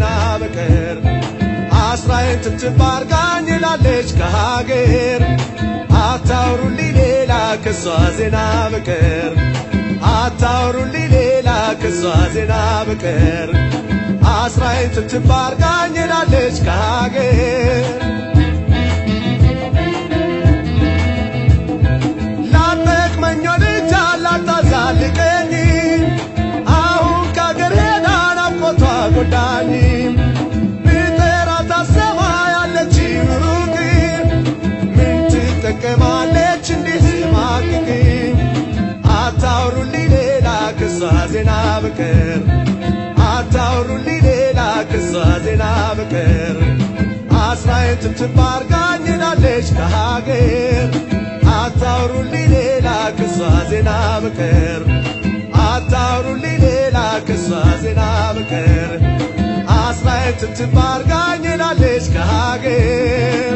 በቀር አስራዬን ትብትብ አርጋኝ ላለች ከሀገር አታውሩልኝ ሌላ ከሷ ዜና በቀር አታውሩልኝ ሌላ ከሷ ዜና በቀር አስራዬን ትብትብ አርጋኝ ላለች ከሀገር ላጠቅመኝ ልጅ ላታዛልቀኝ አሁን ከአገር ሄዳ ናፍቆቷ ጎዳኝ ብጠራት አሰማ ያለች ሩቅ ምን ትጠቀማለች እንዲህ ስማቅቅ አታውሩልኝ ሌላ ከሷ ዜና በቀር አታውሩልኝ ሌላ ከሷ ዜና በቀር አስራዬን ትብትብ አርጋኝ ሄዳለች ከሀገር አታውሩልኝ ሌላ ከሷ ዜና በቀር አታውሩልኝ ሌላ ከሷ ዜና በቀር አስራዬን ትብትብ አርጋኝ ሄዳለች ከሀገር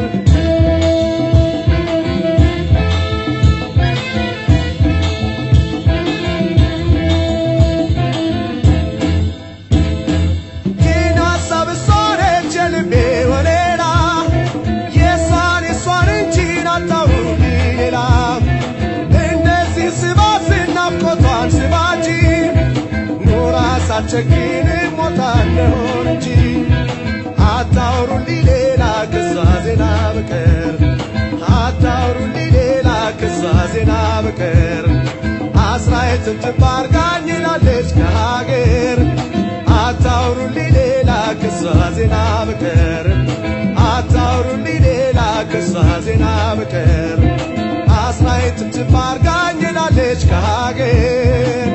ይህን ሀሳብ እሷ ነች የልቤ ወሌላ የእሷን የእሷን እንጂ አታውሩልኝ ሌላ እንደዚህ ስባት ናፍቆቷን ስባጂ ኑራ ሳትቸግን ሞታለሁ እንጂ አታውሩልኝ ሌላ ከሷ ዜና በቀር አታውሩልኝ ሌላ ከሷ ዜና በቀር አስራዬን ትብትብ አርጋኝ ላለች ከሀገር አታውሩልኝ ሌላ ከሷ ዜና በቀር አታውሩልኝ ሌላ ከሷ ዜና በቀር አስራዬን ትብትብ አርጋኝ ላለች ከሀገር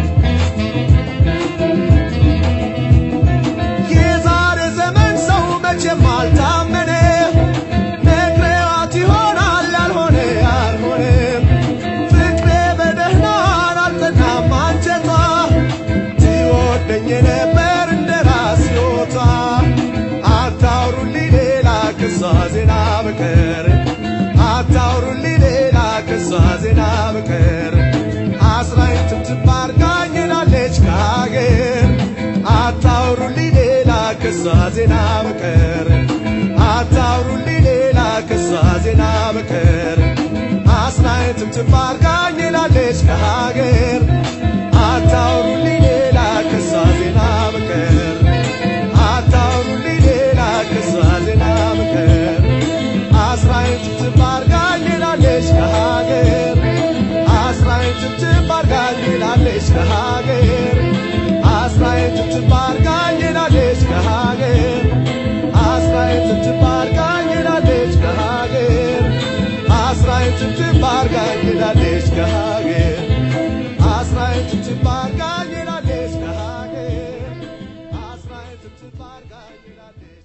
የዛሬ ዘመን ሰው መቼም አልታመነ ነግሬዋት ይሆናል ያልሆነ ያልሆነም ፍቅሬ በደህናን አልጠናም አንጀቷ ትወደኝ ነበር እንደ ራስ ሕይወቷ አታውሩልኝ ሌላ ከሷ ዜና በቀር አታውሩልኝ ሌላ ከሷ ዜና በቀር አስራዬን ትብትብ አርጋኝ ላለች ከሀገር አታውሩልኝ ሌላ ከሷ ዜና በቀር አታውሩልኝ ሌላ ከሷ ዜና በቀር አስራዬን ትብትብ አርጋኝ ላለች ከሀገር አታውሩልኝ ሌላ ከሷ ዜና በቀር አታውሩልኝ ሌላ ከሷ ዜና በቀር አስራዬን ትብትብ አርጋኝ ላለች ከሀገር አስራዬን ትብትብ አርጋኝ ላለች ከሀገር አስራዬን ትብትብ አርጋኝ ላለች ከሀገር አስራዬን ትብትብ አርጋኝ ላለች ከሀገር አስራዬን ትብትብ አርጋኝ ላለች ከሀገር አስራዬን ትብትብ አርጋኝ ላለች ከሀገር አስራዬን ትብትብ አርጋኝ ላለች